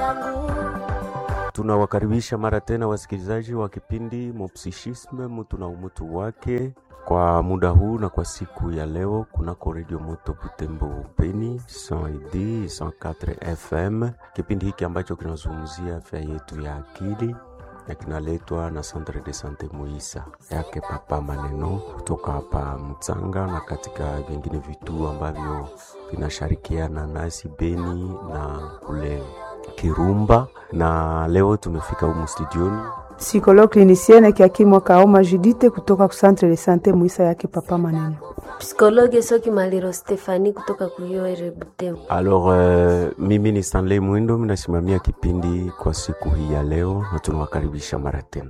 yangu Tunawakaribisha mara tena wasikilizaji wa kipindi Mopsichisme mtu na umutu wake kwa muda huu na kwa siku ya leo kunako redio moto Butembo Beni 100 104 FM, kipindi hiki ambacho kinazungumzia afya yetu ya akili na kinaletwa na Centre de Sante Muisa yake Papa Maneno kutoka hapa Mtsanga na katika vingine vituo ambavyo vinashirikiana nasi Beni na kule Kirumba, na leo tumefika humu studioni Psychologue clinicienne Kiakimwa Kaoma Judite kutoka ku Centre de Sante Muisa yake Papa Maneno. psikologe Soki Maliro Stefani kutoka Kuyoere Butembo. Alors, uh, mimi ni Stanley Mwindo, minasimamia kipindi kwa siku hii ya leo na tunawakaribisha mara tena.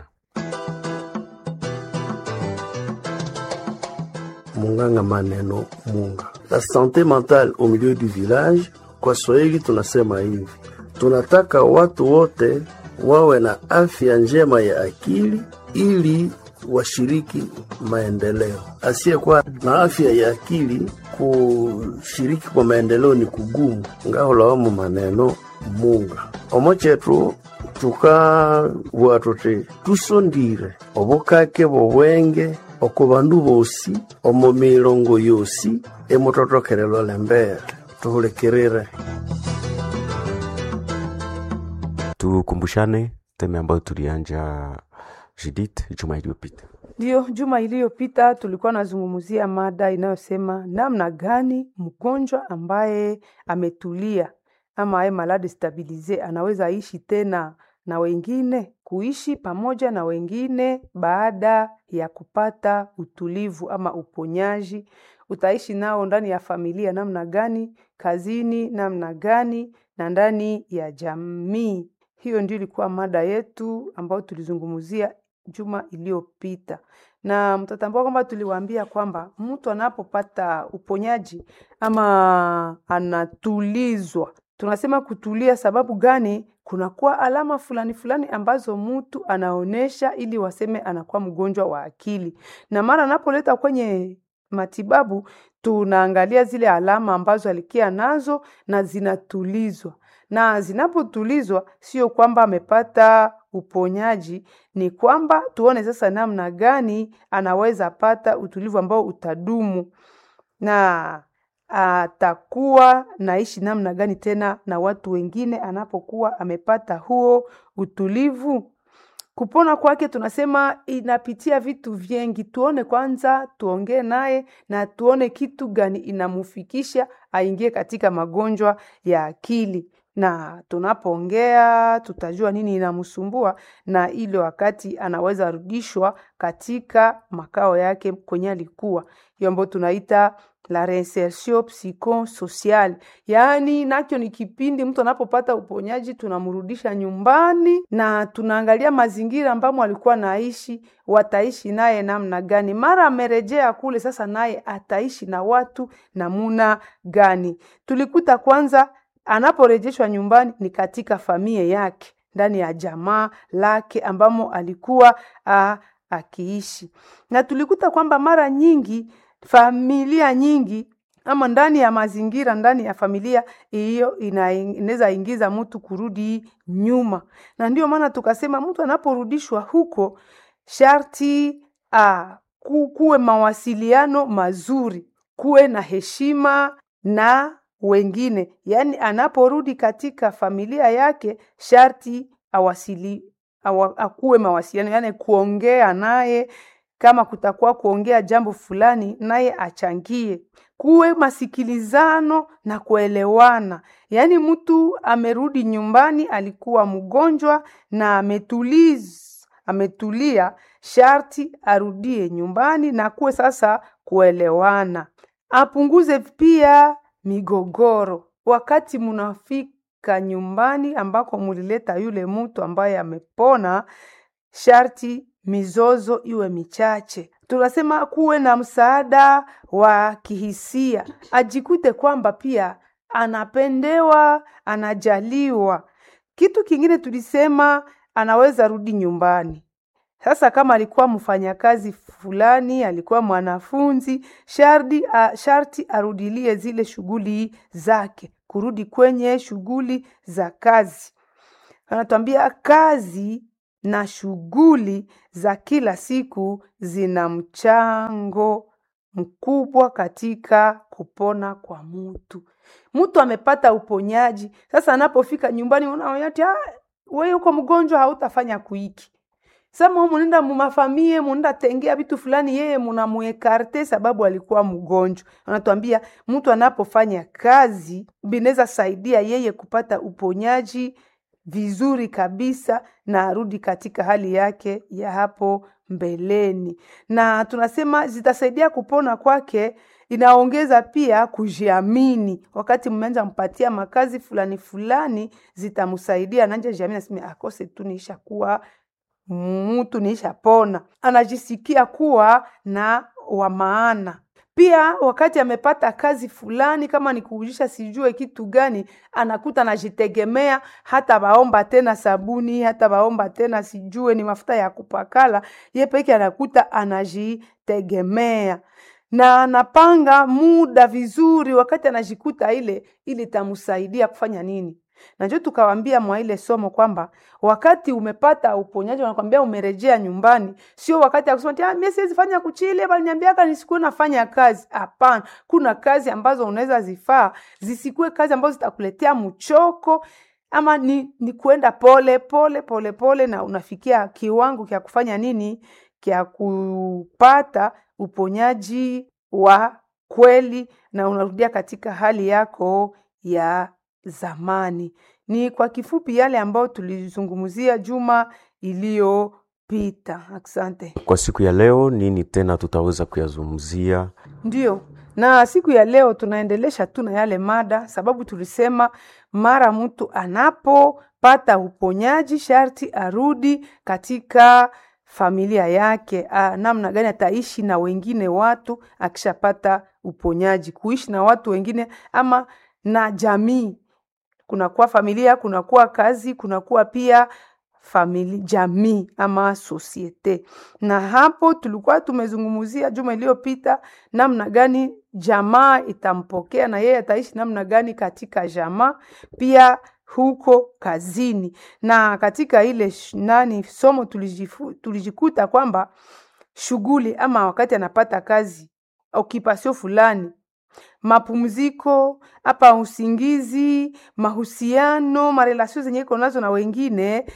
Munganga Maneno Munga. La santé mentale au milieu du village, kwa Swahili tunasema hivi, tunataka watu wote wawe na afya njema ya akili ili washiriki maendeleo. Asiyekuwa na afya ya akili kushiriki kwa maendeleo ni kugumu. ngaholawamu maneno munga omo chetu tukabua tuti tusondire obukake bobwenge oko bandu bosi omo milongo yosi emutotokelelo lembere tuhulikirire Tukumbushane teme ambayo tulianja Judith juma iliyopita. Ndiyo, juma iliyopita tulikuwa nazungumzia mada inayosema namna gani mgonjwa ambaye ametulia ama aye malade stabilize anaweza ishi tena na wengine, kuishi pamoja na wengine baada ya kupata utulivu ama uponyaji. Utaishi nao ndani ya familia namna gani, kazini namna gani, na ndani ya jamii. Hiyo ndio ilikuwa mada yetu ambayo tulizungumzia juma iliyopita, na mtatambua kwamba tuliwaambia kwamba mtu anapopata uponyaji ama anatulizwa, tunasema kutulia. Sababu gani? Kunakuwa alama fulani fulani ambazo mtu anaonesha ili waseme anakuwa mgonjwa wa akili, na mara anapoleta kwenye matibabu tunaangalia zile alama ambazo alikia nazo na zinatulizwa na zinapotulizwa, sio kwamba amepata uponyaji, ni kwamba tuone sasa namna gani anaweza pata utulivu ambao utadumu na atakuwa naishi namna gani tena na watu wengine anapokuwa amepata huo utulivu. Kupona kwake tunasema inapitia vitu vingi. Tuone kwanza, tuongee naye na tuone kitu gani inamufikisha aingie katika magonjwa ya akili, na tunapoongea tutajua nini inamsumbua, na ile wakati anaweza rudishwa katika makao yake kwenye alikuwa, hiyo ambayo tunaita la reinsertion psychosocial. Yaani nacho ni kipindi mtu anapopata uponyaji, tunamrudisha nyumbani na tunaangalia mazingira ambamo alikuwa naishi, wataishi naye namna gani. Mara amerejea kule, sasa naye ataishi na watu namuna gani? Tulikuta kwanza anaporejeshwa nyumbani ni katika familia yake, ndani ya jamaa lake ambamo alikuwa a, akiishi, na tulikuta kwamba mara nyingi familia nyingi ama ndani ya mazingira ndani ya familia hiyo inaweza ingiza mtu kurudi nyuma, na ndio maana tukasema mtu anaporudishwa huko sharti a, ku, kuwe mawasiliano mazuri, kuwe na heshima na wengine. Yaani anaporudi katika familia yake sharti awasili awa, akuwe mawasiliano, yaani kuongea naye kama kutakuwa kuongea jambo fulani naye achangie, kuwe masikilizano na kuelewana. Yaani mtu amerudi nyumbani, alikuwa mgonjwa na ametuliz, ametulia, sharti arudie nyumbani na kuwe sasa kuelewana. Apunguze pia migogoro wakati munafika nyumbani ambako mulileta yule mtu ambaye amepona, sharti mizozo iwe michache. Tunasema kuwe na msaada wa kihisia, ajikute kwamba pia anapendewa, anajaliwa. Kitu kingine tulisema anaweza rudi nyumbani. Sasa kama alikuwa mfanyakazi fulani, alikuwa mwanafunzi, sharti, a, sharti arudilie zile shughuli zake, kurudi kwenye shughuli za kazi anatuambia kazi na shughuli za kila siku zina mchango mkubwa katika kupona kwa mtu. Mtu amepata uponyaji, sasa anapofika nyumbani unaona ati "Ah, wewe uko mgonjwa, hautafanya kuiki sama munenda mumafamie munenda tengea vitu fulani, yeye munamuekarte sababu alikuwa mgonjwa. Anatuambia mtu anapofanya kazi binaweza saidia yeye kupata uponyaji vizuri kabisa na arudi katika hali yake ya hapo mbeleni, na tunasema zitasaidia kupona kwake. Inaongeza pia kujiamini. Wakati mmeanza mpatia makazi fulani fulani, zitamsaidia ananja jiamini, aseme akose tu niisha kuwa mtu nishapona, anajisikia kuwa na wa maana. Pia wakati amepata kazi fulani, kama ni kuujisha sijue kitu gani, anakuta anajitegemea, hata baomba tena sabuni, hata baomba tena sijue ni mafuta ya kupakala, ye peke anakuta anajitegemea na anapanga muda vizuri. Wakati anajikuta ile ili itamsaidia kufanya nini? na njo tukawambia mwa ile somo kwamba wakati umepata uponyaji, wanakwambia umerejea nyumbani, sio wakati ya kusema ati, "Ah, mimi siwezi fanya kuchile, baliniambiaka nisikuwe nafanya kazi. Hapana, kuna kazi ambazo unaweza zifaa zisikuwe kazi ambazo zitakuletea mchoko ama ni, ni kuenda pole pole pole pole, na unafikia kiwango kya kufanya nini, kya kupata uponyaji wa kweli, na unarudia katika hali yako ya zamani. Ni kwa kifupi yale ambayo tulizungumzia juma iliyopita. Asante. Kwa siku ya leo, nini tena tutaweza kuyazungumzia? Ndio, na siku ya leo tunaendelesha tu na yale mada, sababu tulisema mara mtu anapopata uponyaji sharti arudi katika familia yake. Ah, namna gani ataishi na wengine watu akishapata uponyaji, kuishi na watu wengine ama na jamii kunakuwa familia, kunakuwa kazi, kunakuwa pia famili, jamii ama sosiete. Na hapo tulikuwa tumezungumzia juma iliyopita namna gani jamaa itampokea na yeye ataishi namna gani katika jamaa, pia huko kazini. Na katika ile sh- nani somo tulijifu, tulijikuta kwamba shughuli ama wakati anapata kazi okipasio fulani mapumziko hapa, usingizi, mahusiano, marelasio zenye iko nazo na wengine,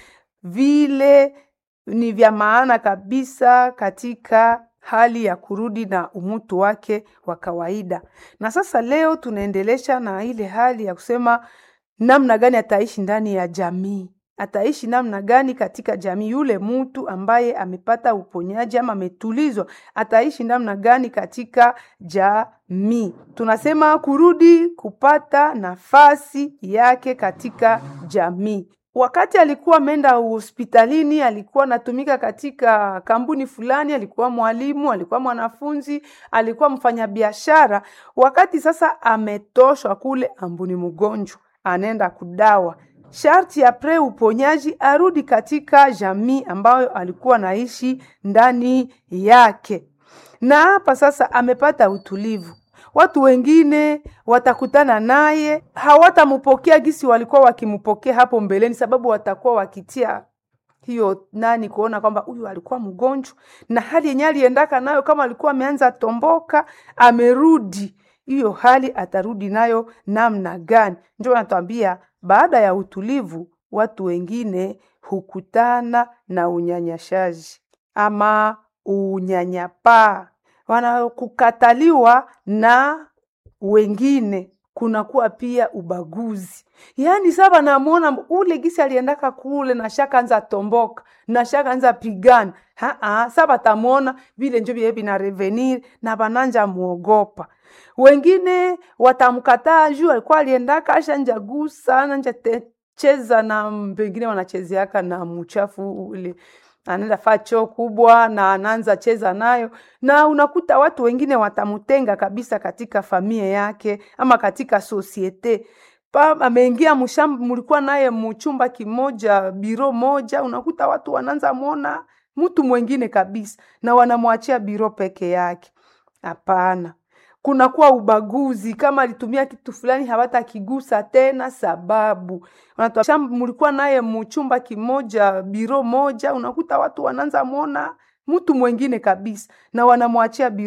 vile ni vya maana kabisa katika hali ya kurudi na umutu wake wa kawaida. Na sasa leo tunaendelesha na ile hali ya kusema namna gani ataishi ndani ya jamii ataishi namna gani katika jamii. Yule mtu ambaye amepata uponyaji ama ametulizwa ataishi namna gani katika jamii? Tunasema kurudi kupata nafasi yake katika jamii. Wakati alikuwa ameenda hospitalini, alikuwa anatumika katika kampuni fulani, alikuwa mwalimu, alikuwa mwanafunzi, alikuwa mfanyabiashara. Wakati sasa ametoshwa kule, ambuni mgonjwa, anaenda kudawa sharti apre uponyaji arudi katika jamii ambayo alikuwa anaishi ndani yake. Na hapa sasa amepata utulivu. Watu wengine watakutana naye, hawatampokea gisi walikuwa wakimpokea hapo mbeleni, sababu watakuwa wakitia hiyo nani kuona kwamba huyu alikuwa mgonjwa na hali yenye aliendaka nayo, kama alikuwa ameanza tomboka, amerudi hiyo hali atarudi nayo namna gani? Ndio anatuambia baada ya utulivu, watu wengine hukutana na unyanyashaji ama unyanyapaa, wanakukataliwa na wengine kunakuwa pia ubaguzi. Yaani sasa namuona ule gisi aliendaka kule na shaka anza tomboka na shaka anza pigana. Haa, sasa batamuona vile njo vile vina revenir na bananja muogopa. Wengine watamkataa juu alikuwa aliendaka asha nja gusa nanja te, cheza na pengine wanachezeaka na mchafu ule anaenda faa choo kubwa na anaanza cheza nayo, na unakuta watu wengine watamutenga kabisa katika familia yake ama katika sosiete pa ameingia mshamba, mlikuwa naye mchumba kimoja, biro moja, unakuta watu wanaanza muona mtu mwingine kabisa na wanamwachia biro peke yake. Hapana, kunakuwa ubaguzi kama alitumia kitu fulani hawatakigusa tena sababu Wanatoa- sham- mulikuwa naye muchumba kimoja biro moja unakuta watu wanaanza mwona mtu mwengine kabisa na wanamwachia biro